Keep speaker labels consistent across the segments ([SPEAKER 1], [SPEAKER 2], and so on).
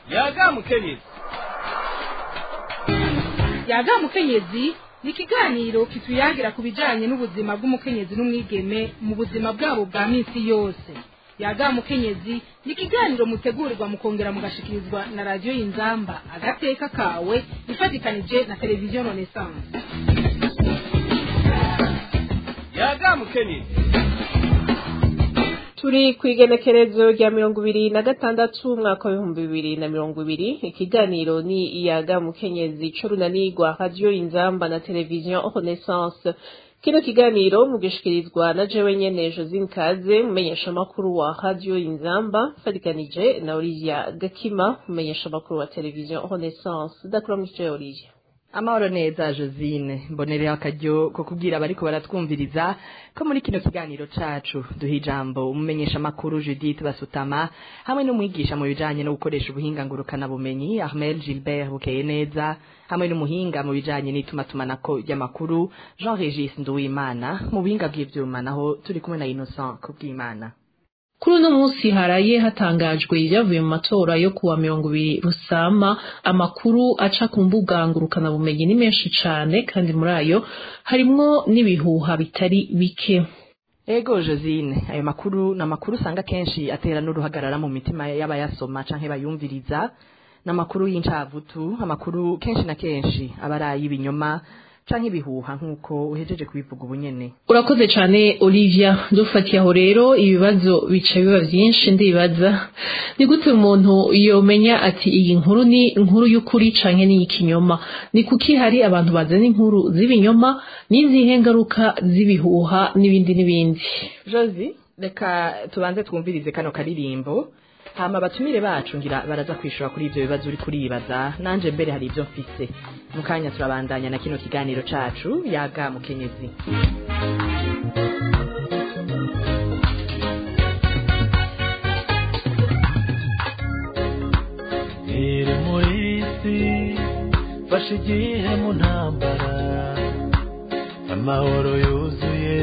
[SPEAKER 1] yaga mukenyezi
[SPEAKER 2] yaga mukenyezi ni ikiganiro kituyagira ku bijyanye n'ubuzima bw'umukenyezi n'umwigeme mu buzima bwabo bwa minsi yose yaga mukenyezi ni ikiganiro mutegurirwa mukongera mugashikirizwa na radiyo y'inzamba agateka kawe ifatikanije na televiziyo renaissance
[SPEAKER 1] yaga mukenyezi
[SPEAKER 3] turi ku igenekerezo rya mirongo ibiri na gatandatu umwaka w'ibihumbi bibiri na mirongo ibiri ikiganiro ni iyaga mukenyezi c'urunanirwa radiyo inzamba na televiziyo renaissance kino kiganiro mugishikirizwa na jewe nyene josine kaze mumenyeshamakuru wa radiyo inzamba fatikanije na olivia gakima mumenyeshamakuru wa televiziyo renaissance ndakuramukije olivia
[SPEAKER 4] amahoro neza josine mbonereho akaryo ko kubwira abariko baratwumviriza ko muri kino kiganiro cacu duha ijambo umumenyesha makuru judith basutama hamwe n'umwigisha mu bijanye no gukoresha ubuhinga ngurukanabumenyi armel gilbert bukeye neza hamwe n'umuhinga mu bijanye n'itumatumanako ry'amakuru jean regis nduwimana mu buhinga bw'ivyuma naho turi kumwe na innocent kubw'imana
[SPEAKER 5] kuri uno munsi haraye hatangajwe ibyavuye mu matora yo kuwa mirongo ibiri rusama amakuru aca ku mbuga ngurukanabumenyi ni menshi cane kandi muri ayo harimwo n'ibihuha bitari bike
[SPEAKER 4] ego josine ayo makuru ni amakuru usanga kenshi atera n'uruhagarara mu mitima y'abayasoma canke bayumviriza ni amakuru y'incavutu amakuru kenshi na kenshi aba ari ay'ibinyoma canke ibihuha nk'uko uhejeje kubivuga ubunyene
[SPEAKER 5] urakoze cane olivia dufatiye aho rero ibibazo bica biba vyinshi ndibaza ni gute umuntu yomenya ati iyi nkuru ni inkuru y'ukuri canke ni ikinyoma ni kuki hari abantu bazana inkuru z'ibinyoma n'izihe ngaruka z'ibihuha n'ibindi n'ibindi
[SPEAKER 4] josi reka tubanze twumvirize kano karirimbo hama abatumire bacu ngira baraza kwishura kuri ivyo bibazo uri kuribaza nanje mbere hari ivyo mfise mu kanya turabandanya na kino kiganiro cacu yaga mukenyezi
[SPEAKER 6] iri muri isi fashe igihe mu ntambara amahoro yuzuye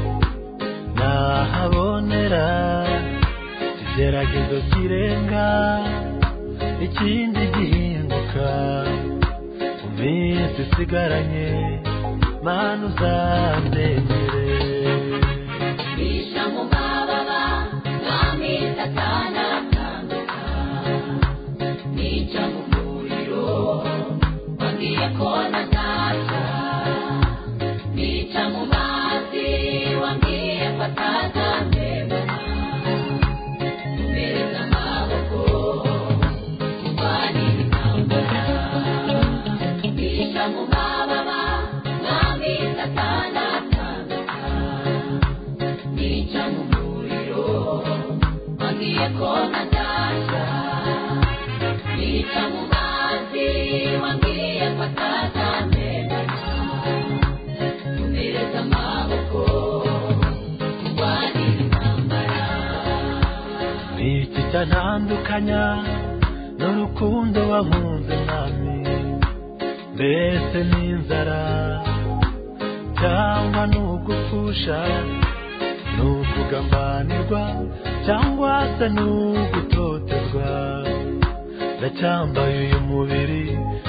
[SPEAKER 6] nahabonera ikigeragezo kirenga ikindi gihinduka mu minsi isigaranye mana uzandengere
[SPEAKER 7] bisha mu mababa mwami satana atanduka nica mu muriro wambwiye ko nazaca nica mu mazi wambwiye ko atazandemana umereza amaboko kurwanira intambara bisha mu mababa mwami satana atanduka nica mu muriro wambwiye ko nazaca nica mu mazi wambwiye ko atazandemana umereza amaboko kurwanira intambara
[SPEAKER 6] niki cyantandukanya n'urukundo wankunze mwami mbese n'inzara cyangwa n'ugupfusha n'ukugambanirwa cyangwa se n'ugutotezwa ndacyambaye uyu mubiri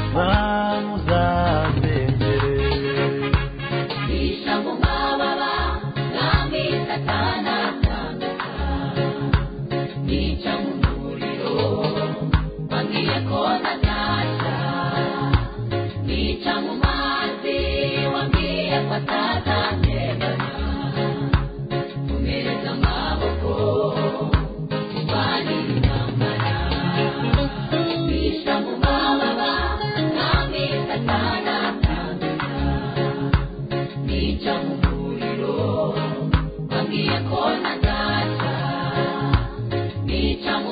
[SPEAKER 6] mwamuzandengere
[SPEAKER 7] bisha mu mababa mwami satana atanduka nica mu muriro wambwiye ko nazaca nica mu mazi wambwiye ko atazandemana umereza amaboko kurwanira intambara bisha mu mababa mwami satana atanduka nica mu muriro wambwiye ko nazaca nica mu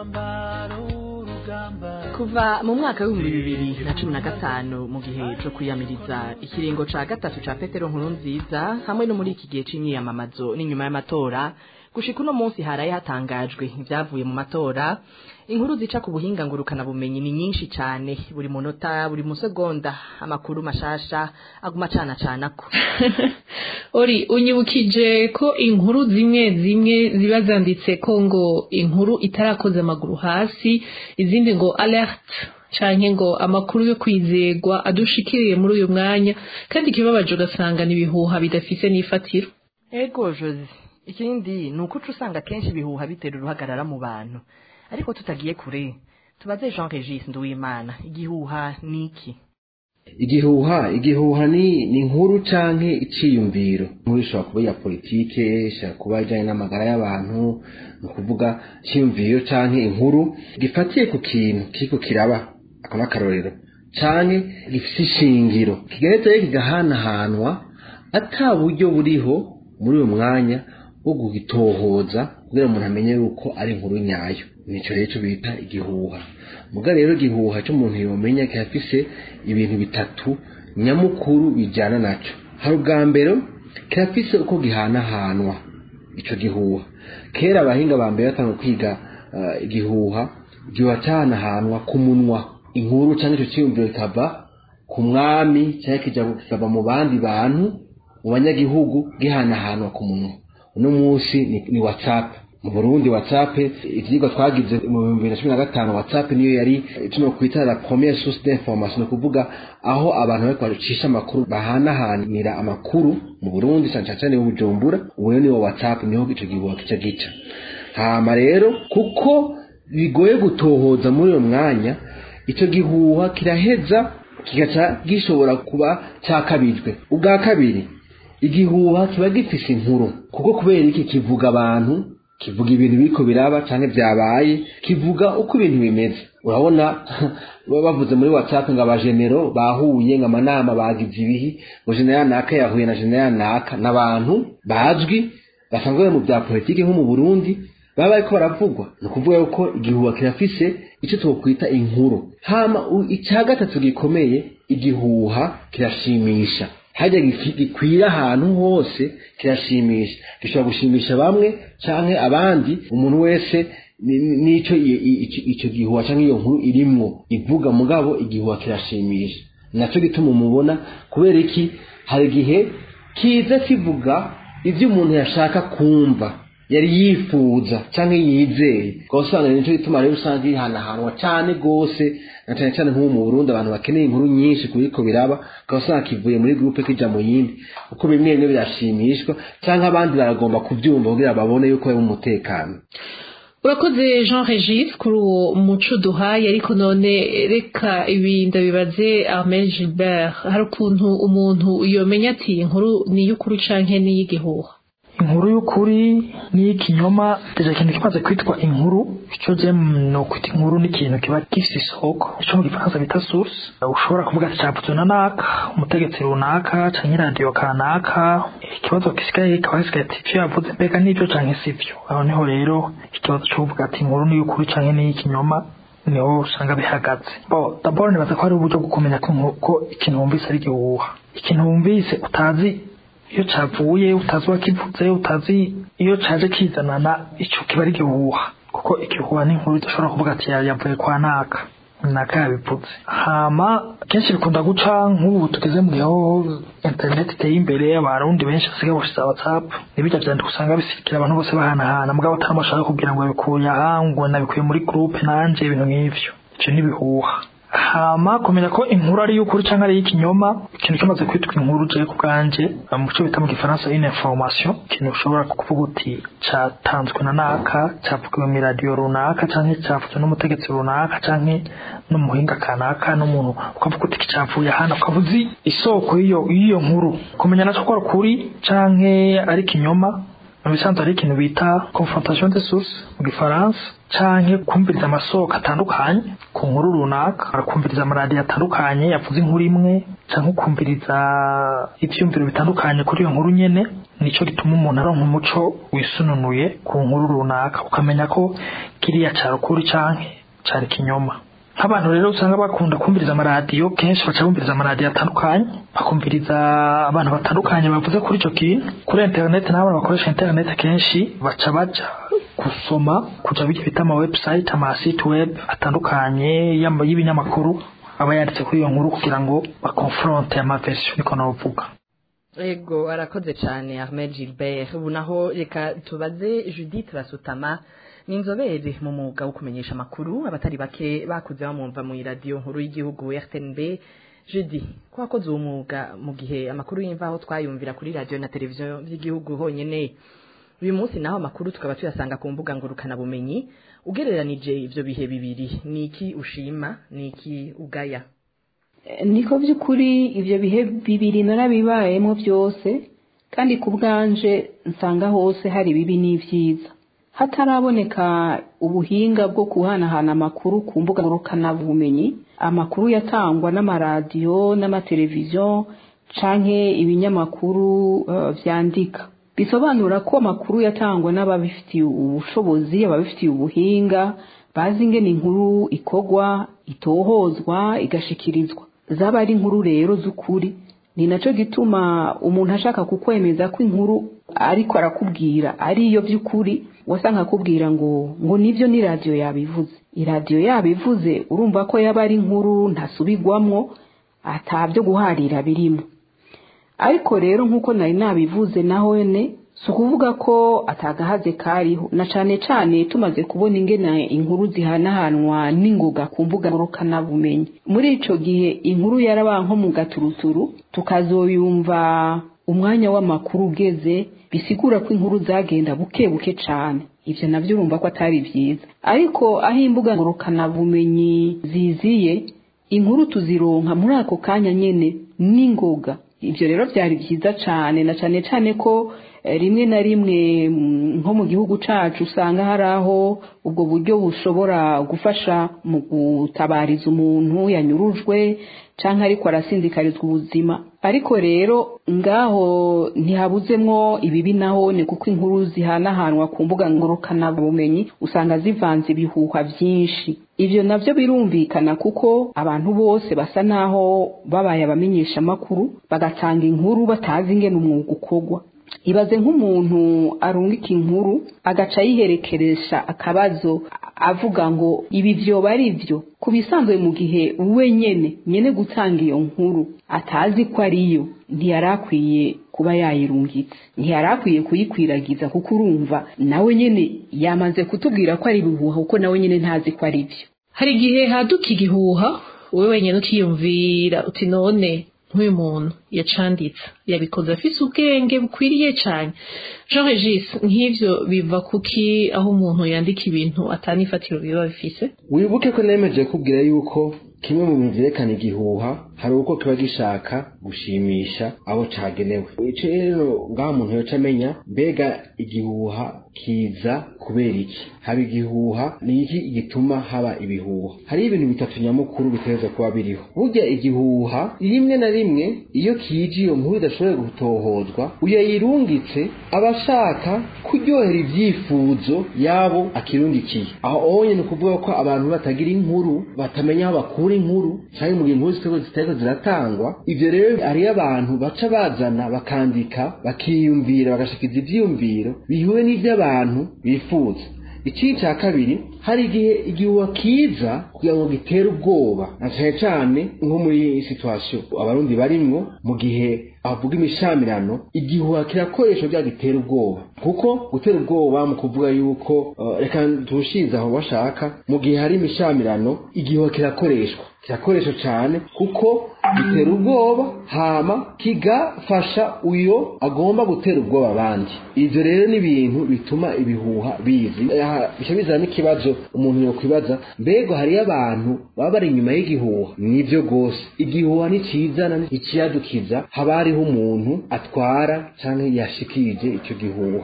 [SPEAKER 6] umwambaro w'urugamba
[SPEAKER 4] kuva mu mwaka w'ibihumbi bibiri na cumi na gatanu mu gihe co kwiyamiriza ikiringo ca gatatu ca petero nkuru nziza hamwe no muri iki gihe c'imyiyamamazo n'inyuma y'amatora gushika uno munsi haraye hatangajwe ivyavuye mu matora inkuru zica ku buhinga ngurukana bumenyi ni nyinshi cane buri munota buri musegonda amakuru mashasha aguma cana canako
[SPEAKER 5] ori unyibukije ko inkuru zimwe zimwe ziba zanditse ko ngo inkuru itarakoze amaguru hasi izindi ngo alert canke ngo amakuru yo kwizegwa adushikiriye muri uyu mwanya kandi ikibabaje ugasanga ni ibihuha bidafise n'ifatiro
[SPEAKER 4] ego jozi ikindi ni uko uca usanga kenshi ibihuha bitera uruhagarara mu bantu ariko tutagiye kure tubaze jean regis nduwimana igihuha ni iki
[SPEAKER 8] igihuha igihuha ni ni inkuru canke iciyumviro inkuru ishobora kuba iya politike ishobora kuba ijanye n'amagara y'abantu ni ukuvuga iciyumviro canke inkuru gifatiye ku kintu kiriko kiraba ako n'akarorero canke gifise ishingiro kigeretse rero kigahanahanwa ata buryo buriho muri uyu mwanya bwo kugitohoza kugira umuntu amenye yuko ari inkuru nyayo nico rero ico bita igihuha muga rero igihuha c'umuntu yomenya kirafise ibintu bitatu nyamukuru bijana naco hari ubwa mbere kirafise uko gihanahanwa ico gihuha kera abahinga ba mbere batanga kwiga uh, igihuha igihuha cahanahanwa ku munwa inkuru canke ico ciyumviro kikava ku mwami canke kija kikava mu bandi bantu mu banyagihugu gihanahanwa ku munwa uno munsi ni, ni whatsapp mu burundi whatsapp ivyigwa twagize mu bihumbi bibiri na cumi na gatanu whatsapp niyo yari tuno kwita la première source d'information ni ukuvuga aho abantu bariko bacisha amakuru bahanahanira amakuru mu burundi cane cane cane bujumbura ubu rero niwo whatsapp niho ico gihuha kica gica hama rero kuko bigoye gutohoza muri uyo mwanya ico gihuha kiraheza kigaca gishobora kuba cakabijwe ubwa kabiri igihuha kiba gifise inkuru kuko kubera iki kivuga abantu kivuga ibintu biriko biraba canke vyabaye kivuga uko ibintu bimeze urabona baba bavuze muri whatsapp ngo abajenero bahuye ngo amanama bagize ibihi ngo general naka yahuye na general naka n'abantu bazwi basanzwe bari mu vya politiki nko mu burundi baba bariko baravugwa ni ukuvuga yuko igihuha kirafise ico twokwita inkuru hama icya gatatu gikomeye igihuha kirashimisha hajya gikwira ahantu hose kirashimisha gishobora gushimisha bamwe canke abandi umuntu wese nico ico gihuha canke iyo nkuru irimwo ivuga mugabo igihuha kirashimisha naco gituma umubona kubera iki hari igihe kiza kivuga ivyo umuntu yashaka kumva yari yifuza canke yizeye ukaba nico gituma rero usanga ihanahanwa cane gose na cane cane nk'ubu mu Burundi abantu bakeneye inkuru nyinshi kuriko biraba ukaba usanga kivuye muri groupe kija mu yindi uko bimwe bimwe birashimishwa canke abandi baragomba kuvyumva kugira babone yuko bari mu mutekano
[SPEAKER 5] urakoze jean regis kuri uwo muco duhaye ariko none reka ibi ndabibaze armel gilbert hari ukuntu umuntu yomenya ati inkuru ni iy'ukuri canke ni iy'igihuha
[SPEAKER 9] inkuru y'ukuri n'iyikinyoma deja ikintu kimaze kwitwa inkuru ico je no kwita inkuru ni ikintu kiba gifise isoko ico mu gifaransa bita source ushobora kuvuga ati cavuzwe na naka umutegetsi runaka canke radiyo kanaka ikibazo gisigaye kikaba gisigaye ati ivyo yavuze mbega n'ivyo canke sivyo aho niho rero ikibazo co kuvuga ati inkuru ni y'ukuri canke n'iyikinyoma niho usanga bihagaze bo dabord nibaza ko hari uburyo bwo kumenya ko ikintu wumvise ari igihuha ikintu wumvise utazi iyo cavuye utazi uwakivuze utazi iyo caje kizanana ico kiba ari igihuha kuko igihuha ni inkuru idashobora kuvuga ati yavuye kwa naka naka yabivuze hama kenshi bikunda guca nk'ubu tugeze mu gihe aho internet iteye imbere abarundi benshi basigaye bashize whatsapp n'ibijya vyandika usanga bisikira abantu bose bahanahana mugabo atari bashaka kubwira ngo yabikuye aha ngo nabikuye muri groupe nanje ibintu nk'ivyo ivyo ni ibihuha hama kumenya ko inkuru ari y'ukuri cyangwa ari y'ikinyoma ikintu kimaze kwitwa inkuru je ku bwanje mu cyo bita mu gifaransa une information ikintu ushobora kuvuga uti catanzwe na naka cavugiwe mu radio runaka canke cavuzwe n'umutegetsi runaka canke n'umuhinga kanaka n'umuntu ukavuga uti kicavuye hano ukaba uzi isoko y'iyo y'iyo nkuru kumenya naco ko ari ukuri canke ari ikinyoma mu bisanzwe hari ikintu bita confrontation de source mu gifaransa canke kumviriza amasoko atandukanye ku nkuru runaka arakumviriza amaradiyo atandukanye yavuze inkuru imwe canke ukumviriza ivyumviro bitandukanye kuri iyo nkuru nyene nico gituma umuntu aronka umuco wisununuye ku nkuru runaka ukamenya ko kiriya cari ukuri canke cari kinyoma nk'abantu rero usanga bakunda kumviriza amaradiyo kenshi baca bumviriza amaradiyo atandukanye bakumviriza abantu batandukanye bavuze kuri ico kintu kuri interineti n'abantu bakoresha interineti kenshi baca baja gusoma kuja bijya bita ama website ama site web atandukanye y'ama- y'ibinyamakuru aba yanditse kuri iyo nkuru kugira ngo bakonfronte ama version niko navuga
[SPEAKER 4] ego arakoze cyane Ahmed Gilbert ubu naho reka tubaze Judith Basutama ni inzobere mu mwuga wo kumenyesha amakuru abatari bake bakuze bamwumva mu iradiyo nkuru y'igihugu RTNB Judy ko wakoze uwo mwuga mu gihe amakuru y'imvaho twayumvira kuri radiyo na televiziyo by'igihugu honyine uyu munsi naho amakuru tukaba tuyasanga ku mbuga ngurukanabumenyi ugereranije ivyo bihe bibiri ni iki ushima ni iki ugaya
[SPEAKER 10] niko by'ukuri ibyo bihe bibiri narabibayemo byose kandi ku bwanje nsanga hose hari ibibi n'ibyiza hataraboneka ubuhinga bwo guhanahana amakuru ku mbuga ngurukanabumenyi amakuru yatangwa n'amaradiyo n'amateleviziyo canke ibinyamakuru eh, vyandika bisobanura ko amakuru yatangwa n'ababifitiye ubushobozi ababifitiye ubuhinga bazi ingene inkuru ikogwa itohozwa igashikirizwa zaba ari inkuru rero z'ukuri ni naco gituma umuntu ashaka kukwemeza ko inkuru ariko arakubwira ari iyo by'ukuri wasanga akubwira ngo ngo nivyo ni radiyo yabivuze iradiyo yabivuze urumva ko yaba ari inkuru ntasubigwamwo atabyo guharira birimo ariko rero nk'uko nari nabivuze naho ne si ukuvuga ko atagahaze kariho na cane cane tumaze kubona ingene inkuru zihanahanwa n'ingoga ku mbuga ngurukanabumenyi muri ico gihe inkuru yaraba nko mu gaturuturu tukazoyumva umwanya w'amakuru ugeze bisigura ko inkuru zagenda buke buke cane ivyo navyo urumva ko atari vyiza ariko aho imbuga ngurukanabumenyi ziziye inkuru tuzironka muri ako kanya nyene n'ingoga ivyo rero vyari vyiza cane na cane cane ko eh, rimwe na rimwe mm, nko mu gihugu cacu usanga hari aho ubwo buryo bushobora gufasha mu gutabariza umuntu yanyurujwe canke ariko arasinzikarizwa ubuzima ariko rero ngaho ntihabuzemwo ibibi nahone kuko inkuru zihanahanwa ku mbuga ngurukanabumenyi usanga zivanze ibihuha vyinshi ivyo navyo birumvikana kuko abantu bose basa naho babaye abamenyesha amakuru bagatanga inkuru batazi ingene umwuga ukorwa ibaze nk'umuntu arungika inkuru agaca yiherekeresha akabazo avuga ngo ibi vyoba ari vyo ku bisanzwe mu gihe we nyene nyene gutanga iyo nkuru atazi ko ariyo ntiyari akwiye kuba yayirungitse ntiyari akwiye kuyikwiragiza kuko urumva nawe nyene yamaze kutubwira ko ari ibihuha kuko nawe nyene ntazi ko ari vyo
[SPEAKER 5] hari igihe haduka igihuha wowe wenyine ukiyumvira uti none nk'uyu muntu yacanditse yabikoze afise ubwenge bukwiriye cyane jean regis nk'ivyo biva kuki aho umuntu yandika ibintu atanifatiro biba bifise
[SPEAKER 8] wibuke ko nemeje kubwira yuko kimwe mu bintu vyerekana igihuha hari uko kiba gishaka gushimisha abo cagenewe ico rero ngaho umuntu yoca amenya mbega igihuha kiza kubera iki haba igihuha ni iki gituma haba ibihuha hari ibintu bitatu nyamukuru bitegerezwa kuba biriho burya igihuha rimwe na rimwe iyo kije iyo nkuru idashoboye gutohozwa uyayirungitse aba ashaka kuryohera ivyifuzo yabo akirungikiye aho onye ni ukuvuga ko abantu batagira inkuru batamenya aho bakura inkuru canke mu gihe inkuru zitego zitariko ziratangwa ivyo rero hariyo abantu baca bazana bakandika bakiyumvira bagashikiza ivyiyumviro bihuye n'ivy'abantu bifuza ikindi cya kabiri hari igihe igihuha kiza kugira ngo gitere ubwoba na cyane cyane nko muri iyi situwasiyo abarundi barimwo mu gihe avuga imishamirano igihuha kirakoresha bya gitera ubwoba kuko gutera ubwoba mu kuvuga yuko uh, reka tuwushize aho bashaka mu gihe hari imishamirano igihuha kirakoreshwa kirakoresha cyane kuko gitera ubwoba hama kigafasha uyo agomba gutera ubwoba abandi ivyo rero ni ibintu bituma ibihuha bizi bica bizana n'ikibazo umuntu yokwibaza mbega hariyo abantu baba bari inyuma y'igihuha nivyo rwose igihuha nticizana ntikiyadukiza haba hariho umuntu atwara canke yashikirije ico gihuha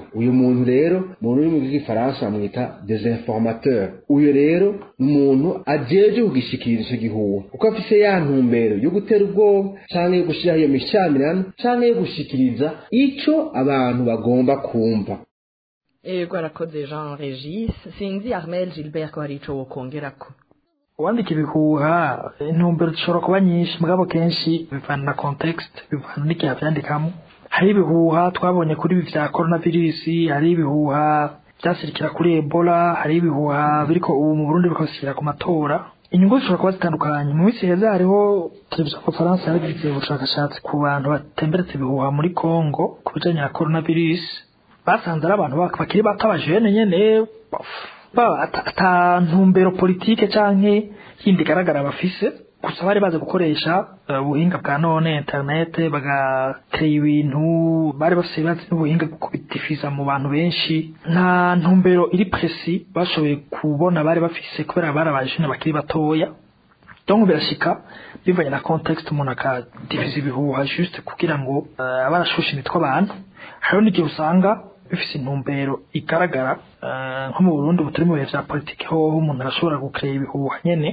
[SPEAKER 8] uyu muntu rero mu rurimi rw'igifaransa bamwita desinformateur uyu rero ni umuntu ajeje kugishikiriza ico gihuha kuko afise ya ntumbero yo gutera ubwoba canke yo gushiraho iyo mishamirano canke yo gushikiriza ico abantu bagomba kumva
[SPEAKER 4] ego arakoze jean regis sinzi armel gilbert ko hari ico wokongerako
[SPEAKER 9] uwandika ibihuha intumbero zishobora kuba nyinshi mugabo kenshi bivana na context bivana n'igihe avyandikamo hari ibihuha twabonye kuri ibi vya coronavirus hari ibihuha vyasirikira kuri ebola hari ibihuha biriko ubu mu burundi bikasirikira ku matora inyungu zishobora kuba zitandukanye mu minsi heza hariho televiziyo conference yaragize ubushakashatsi ku bantu batemberetse ibihuha muri congo ku bijanye na coronavirus basanze ari abantu bakiri bato abajene nyene ata ntumbero politike canke yindi igaragara bafise gusa bari bazi gukoresha ubuhinga bwa none internet bagateye ibintu bari bafise bazi n'ubuhinga bwo kubitifiza mu bantu benshi nta ntumbero iri presi bashoboye kubona bari bafise kubera bari abajene bakiri batoya donc birashika bivanye na context umuntu akadifiza ibihuha juste kugira ngo uh, abarashusha imitwe abantu hariho n'igihe usanga bifise intumbero igaragara nko mu Burundi butari mu bihe vya politike hoho umuntu arashobora gukrea ibihuha nyene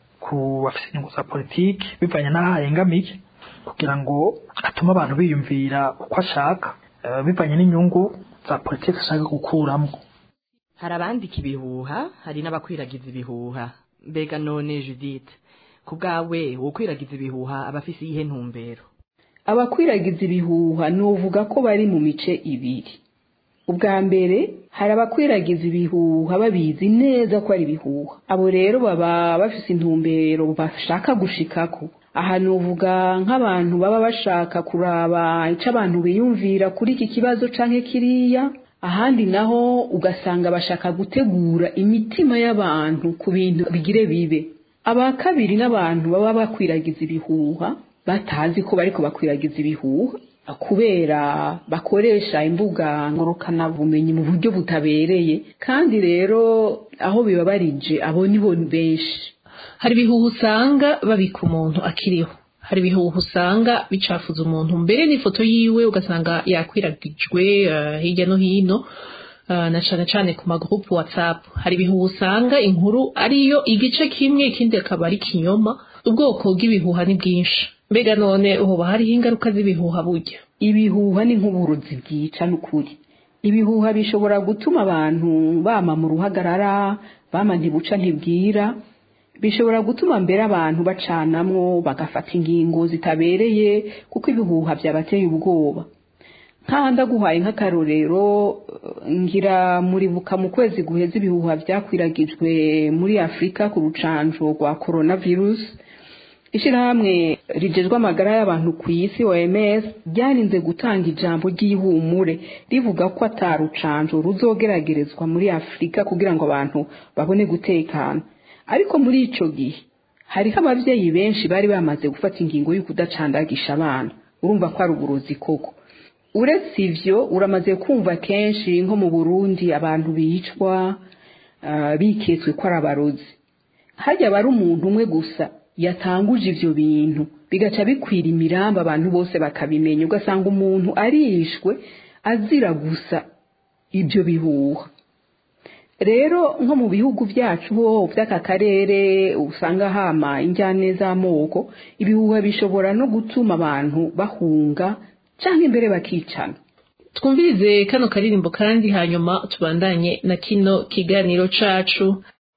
[SPEAKER 9] ku bafise inyungu za politike bivanye n'aho ahengamiye kugira ngo atume abantu biyumvira uko ashaka bivanye n'inyungu za politike ashaka gukuramwo
[SPEAKER 4] hari abandika ibihuha hari n'abakwiragiza ibihuha mbega none judith ku bwawe wokwiragiza ibihuha abafise iyihe ntumbero
[SPEAKER 10] abakwiragiza ibihuha novuga ko bari mu mice ibiri ubwa mbere hari abakwiragiza ibihuha babizi neza ko ari ibihuha abo rero baba bafise intumbero bashaka gushikako aha nuvuga nk'abantu baba bashaka kuraba icyo abantu biyumvira kuri iki kibazo canke kiriya ahandi naho ugasanga bashaka gutegura imitima y'abantu ku bintu bigire bibe aba kabiri n'abantu baba bakwiragiza ibihuha batazi ko bariko bakwiragiza ibihuha kubera bakoresha imbuga ngurukanabumenyi mu buryo butabereye kandi rero aho bibabarije abo nibo benshi
[SPEAKER 5] hari ibihuha usanga babika umuntu akiriho hari ibihuha usanga bicafuza umuntu mbere n'ifoto yiwe ugasanga yakwiragijwe uh, hirya no hino uh, na cane cane ku magroupe whatsapp hari ibihuha usanga inkuru ariyo igice kimwe ikindi akaba ari kinyoma ubwoko bw'ibihuha ni bwinshi mbega none uhoba hariho ingaruka z'ibihuha burya
[SPEAKER 10] ibihuha ni nk'uburozi bwica n'ukuri ibihuha bishobora gutuma abantu bama mu ruhagarara bama ntibuca ntibwira bishobora gutuma mbere abantu bacanamwo bagafata ingingo zitabereye kuko ibihuha byabateye ubwoba nk'aha ndaguhaye nk'akarorero ngira muribuka mu kwezi guheza ibihuha byakwiragijwe muri afurika ku rucanjo rwa coronavirus ishyirahamwe rigezwe amagara y'abantu ku isi oms ryarinze gutanga ijambo ry'ihumure rivuga ko atarucanjo ruzogeragerezwa muri afurika kugira ngo abantu babone gutekana ariko muri ico gihe hariho abavyeyi benshi bari bamaze gufata ingingo y'ukudacandagisha abana urumva ko ari uburozi koko uretse ivyo uramaze kumva kenshi nko mu burundi abantu bicwa uh, biketswe ko ari abarozi harya aba ari umuntu umwe gusa yatanguje ivyo bintu bigaca bikwira imirambo abantu bose bakabimenya ugasanga umuntu arishwe azira gusa ibyo bihuha rero nko mu bihugu byacu ho by'aka karere usanga hama injyane z'amoko ibihuha bishobora no gutuma abantu bahunga cyangwa imbere bakicana
[SPEAKER 5] twumvirize kano karirimbo kandi hanyuma tubandanye na kino kiganiro cacu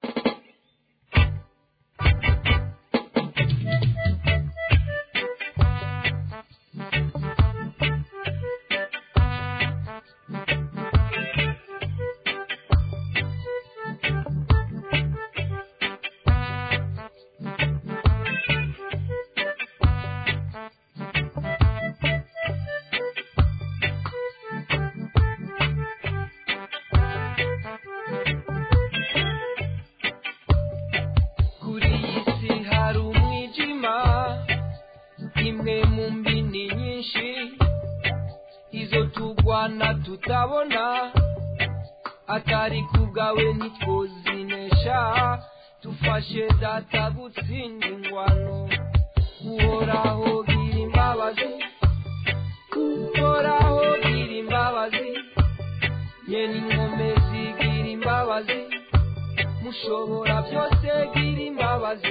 [SPEAKER 6] kuri iyi si hari umwijima imwe mu mbini nyinshi izo tugwana tutabona atari kubwawe ntitwozinesha dufashe data gutsinda ingwano uhoraho gira imbabazi uhoraho gira imbabazi nyene inkome zigira imbabazi mushobora byose gira imbabazi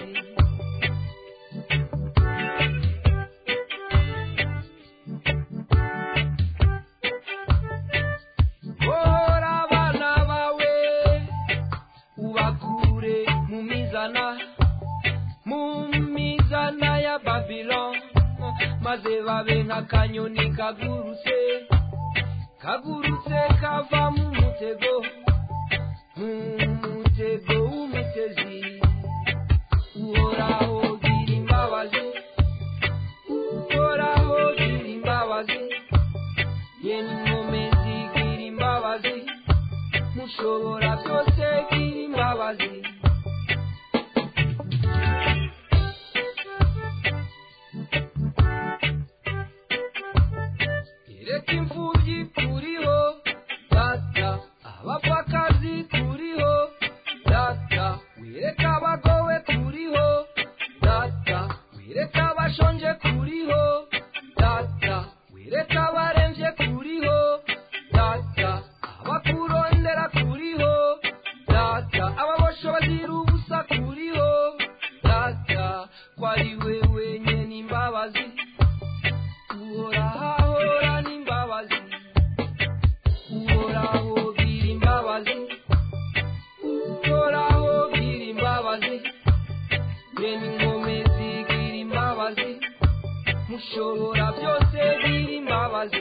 [SPEAKER 6] Bohora abana bawe ubakure mu mizana mu mizana ya Babylon maze babe nk'akanyoni kagurutse kagurutse kava mu mutego mu mutego w'umutezi uhoraho gira imbabazi uhoraho gira imbabazi yeni inkome zigira imbabazi mushobora byose gira imbabazi reka imfubyi kuriho data abapfakazi kuriho data wireka abagowe kuriho data wireka abashonje kuriho data wireka abaremvye kuriho data abakurondera kuriho data ababosho bazira ubusa kuriho data kwari wewe nyene imbabazi uhorahahora n'imbabazi uhoraho gira imbabazi uhoraho gira imbabazi bene ingome zigira imbabazi mushobora byose gira imbabazi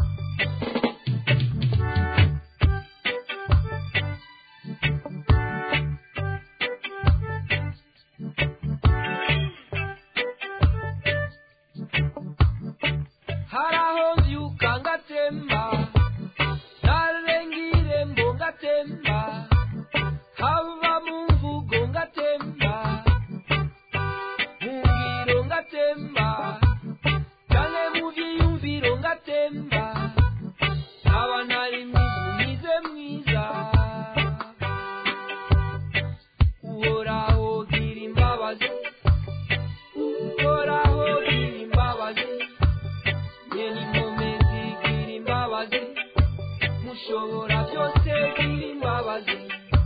[SPEAKER 6] haraho mbyuka ngatemba narengire mbo ngatemba hava mu mvugo ngatemba mu ngiro ngatemba canke mu vyiyumviro ngatemba aba ntari mwiza mwiza uhoraho gira imbabazi uhoraho gira imbabazi nyene inkome zigira imbabazi mushobora byose gira imbabazi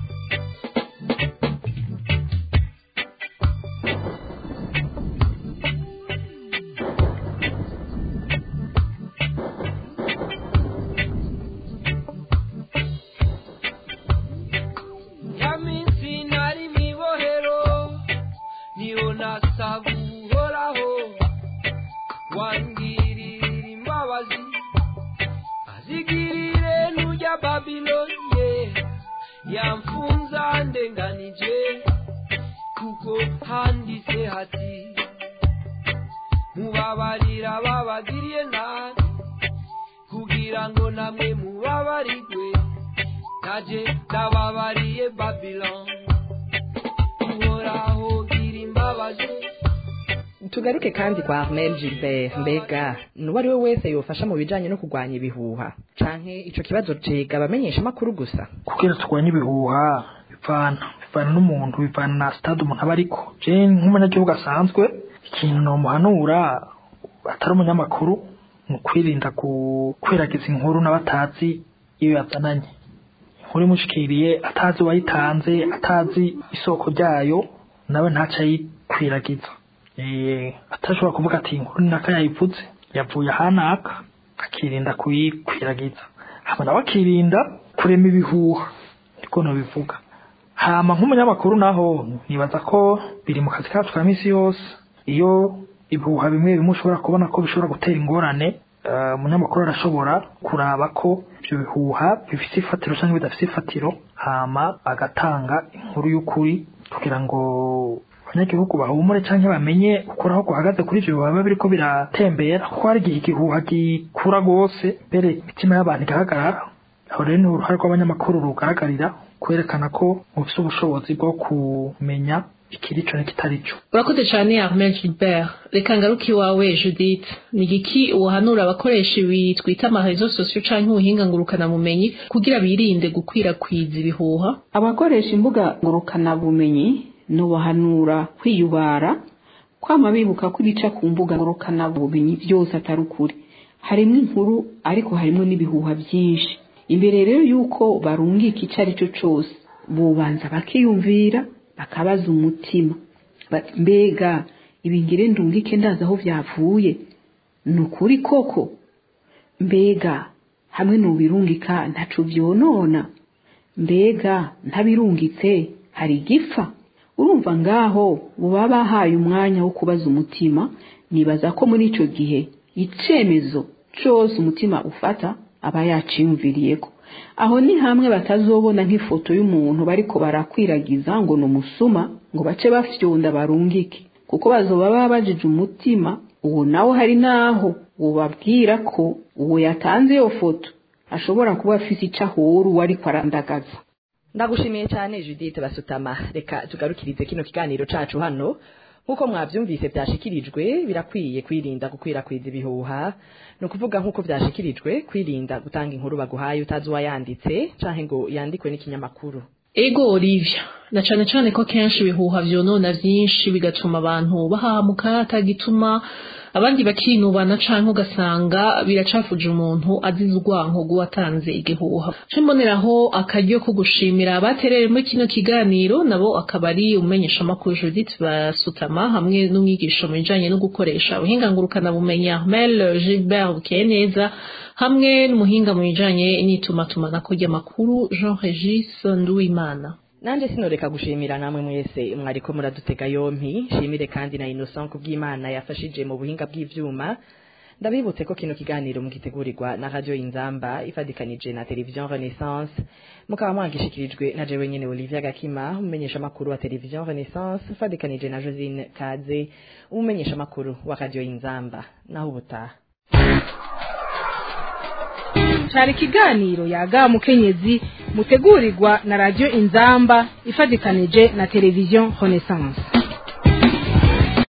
[SPEAKER 6] ya minsi nari mwibohero niho nasaba uhoraho wangirira imbabazi azigirire nujya babiloniye yamfunza ndenganije kuko handitse hati mubabarira babagiriye nabi kugira ngo namwe mubabarigwe naje ndababariye babilon uhoraho gira imbabazi
[SPEAKER 4] tugaruke kandi kwa Armel Gilbert mbega nuwo ari we wese yofasha mu bijanye no kurwanya ibihuha canke ico kibazo cega abamenyesha makuru gusa
[SPEAKER 9] kugira turwanye ibihuha bivana bivana n'umuntu bivana na stade umuntu aba ariko je nk'umunyagihugu asanzwe ikintu nomuhanura atari umunyamakuru ni ukwirinda gukwiragiza inkuru n'abatazi iyo yazananye inkuru imushikiriye atazi uwayitanze atazi isoko ryayo nawe ntaco ayikwiragiza Eh, atashobora kuvuga ati inkuru ni naka yayivuze yavuye ahanaka akirinda kuyikwiragiza hama nawe akirinda kurema ibihuha niko nobivuga hama nk'umunyamakuru naho nibaza ko biri mu kazi kacu ka misi yose iyo ibihuha bimwe bimwe ushobora kubona ko bishobora gutera ingorane eh, umunyamakuru arashobora kuraba ko ibyo bihuha bifite ifatiro cyangwa bidafite ifatiro hama agatanga inkuru y'ukuri kugira ngo abanyagihugu bahumure cyangwa bamenye ukuri aho guhagaze kuri ibyo bihuha biba biriko biratembera kuko hari igihe igihuha gikura rwose mbere imitima y'abantu igahagarara aho rero ni uruhare rw'abanyamakuru rugaragarira kwerekana ko mufite ubushobozi bwo kumenya ikiri cyo n'ikitari cyo
[SPEAKER 5] urakoze cyane Armel Gilbert reka ngaruke iwawe Judith ni igiki uhanura abakoresha ibi twita amarezo sosiyo canke ubuhinga ngurukanabumenyi kugira birinde gukwirakwiza ibihuha
[SPEAKER 10] abakoresha imbuga ngurukanabumenyi nubahanura kwiyubara kwama bibuka ko ibica ku mbuga ngurukanabumenyi byose atari ukuri harimo inkuru ariko harimo n'ibihuha byinshi imbere rero yuko barungika icyo ari cyo cyose bubanza bakiyumvira bakabaza umutima bati mbega ibingire ndungike ndazi aho byavuye ni ukuri koko mbega hamwe n'ubirungika ntacu byonona mbega ntabirungitse hari igipfa urumva ngaho buba bahaye umwanya wo kubaza umutima nibaza ko muri icyo gihe icyemezo cyose umutima ufata aba yaciyumviriye ko aho ni hamwe batazobona nk'ifoto y'umuntu bariko barakwiragiza ngo ni umusuma ngo bace bafyonda barungike kuko bazoba babajije umutima uwo nawe hari n'aho ubabwira ko uwo yatanze iyo foto ashobora kuba afise icyo ahura uwo ariko arandagaza
[SPEAKER 4] ndagushimiye cyane judith basutama reka tugarukirize kino kiganiro cacu hano nk'uko mwabyumvise byashikirijwe birakwiye kwirinda gukwirakwiza ibihuha ni ukuvuga nk'uko byashikirijwe kwirinda gutanga inkuru baguhaye utazi uwayanditse canke ngo yandikwe n'ikinyamakuru
[SPEAKER 5] ego olivia na cane cane ko kenshi ibihuha vyonona vyinshi bigatuma abantu bahamuka atagituma abandi bakinubana canke ugasanga biracafuje umuntu azize urwanko rw'uwatanze igihuha ce mboneraho akaryo ko gushimira abaterere muri kino kiganiro nabo akaba ari umumenyeshamakuru judith basutama hamwe n'umwigisha mu bijanye no gukoresha ubuhinga ngurukanabumenyi armel gilbert bukeneza hamwe n'umuhinga mu bijanye n'itumatumanako ry'amakuru jean regis nduwimana
[SPEAKER 4] nanje sinoreka gushimira namwe mwese mwariko muradutega yompi shimire kandi na Innocent kubw'Imana yafashije mu buhinga bw'ivyuma ndabibutse ko kino kiganiro mugitegurirwa na radio Inzamba ifadikanije na television Renaissance mukaba mwagishikirijwe na jewe nyene Olivia Gakima umumenyesha makuru wa television Renaissance ifadikanije na Josine Kaze umumenyesha makuru wa radio Inzamba naho ubutaha
[SPEAKER 2] cari ikiganiro yaga mukenyezi mutegurirwa na radio inzamba ifadikanije na televiziyo renaissance